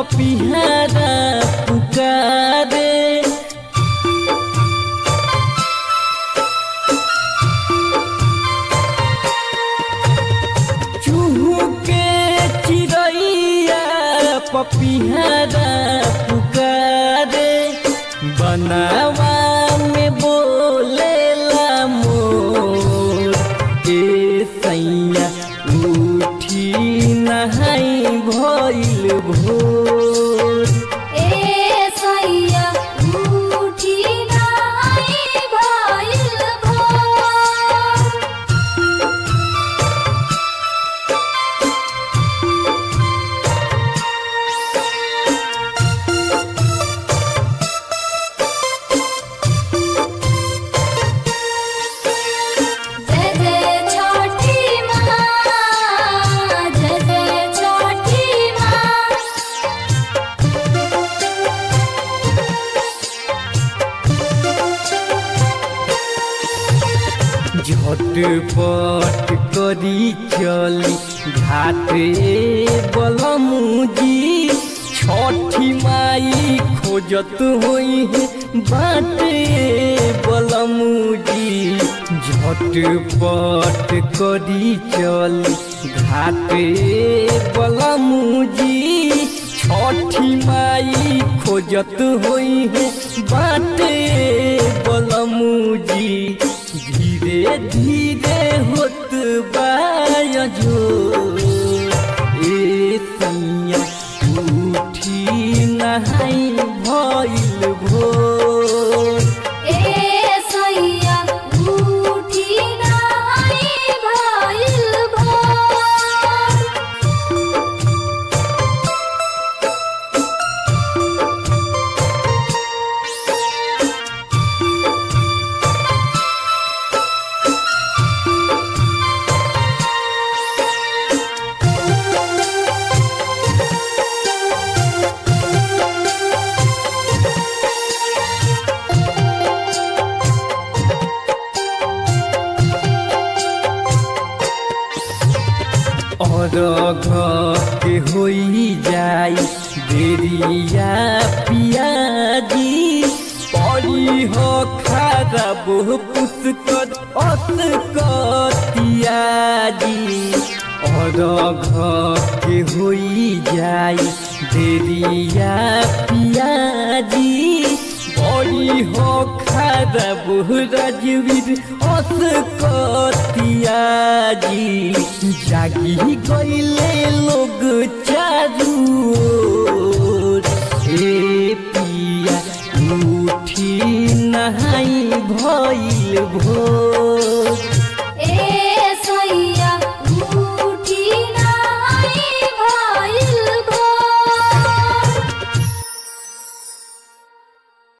पपिहारा पुकारे चूहू के चिड़ैया पपिहारा पुकारे बनावा में बोलेला मोर ए सैया उठी नहाई भइल भोर ए सैया उठी नाई भइल भोर जय जय छठी माँ जय जय छठी माँ झटपट करी चली घाटे बलमुजी छठी माई खोजत होई है बाटे बलमुजी झटपट करी चली घाटे बलमुजी छठी माई खोजत होई है बाटे बलमुजी धीरे धीरे होत बायजो ए सैया उठी नहाई भइल भोर ए सैया उठी नाई भइल भोर और के होई जाई देरिया पियाजी पड़ी हो खराब पुष्कर अस कतियाजी और के होई जाई देरिया पियाजी बड़ी हो खराब राजवीर अस कतियाजी जागी गईले लोग चारू ओर। ए पिया उठी नहाई भइल भोर